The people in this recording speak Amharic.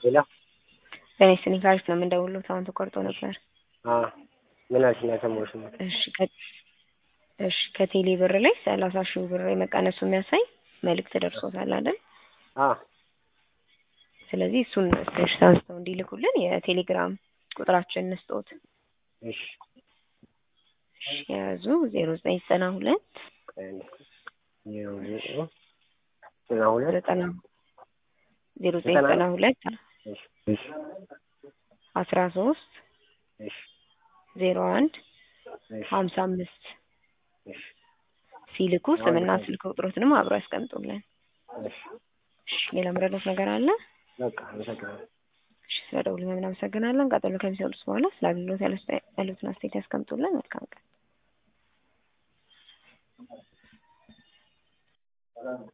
ሄሎ ጤና ይስጥልኝ ካሪፍ ነው የምንደውለው። አሁን ተቋርጦ ነበር። አዎ ምን አልሽኝ? አልሰማሁሽም። እሺ ከ እሺ ከቴሌ ብር ላይ ሰላሳ ሺህ ብር የመቀነሱ የሚያሳይ መልእክት ደርሶታል አይደል? አዎ ስለዚህ እሱን ስክሪንሾት አንስተው እንዲልኩልን የቴሌግራም ቁጥራችን እንስጦት። እሺ እሺ የያዙ ዜሮ ዘጠኝ ዘጠና ሁለት ቆይ አንዴ። ዜሮ ዘጠኝ ዘጠና ሁለት ዘጠና ዜሮ ዘጠኝ ዘጠና ሁለት እሺ እሺ አስራ ሶስት እሺ ዜሮ አንድ እሺ ሀምሳ አምስት እሺ ሲልኩ ስምና ስልክ ቁጥሮትንም አብረው ያስቀምጡልን። እሺ እሺ ሌላ ምረዳት ነገር አለ? በቃ አመሰግናለሁ። እሺ ስለ ደውሉ እናመሰግናለን። ቀጥሎ ከሚሰጡት በኋላ ስለ አገልግሎት ያሉትን አስተያየት ያስቀምጡልን። መልካም ቀን።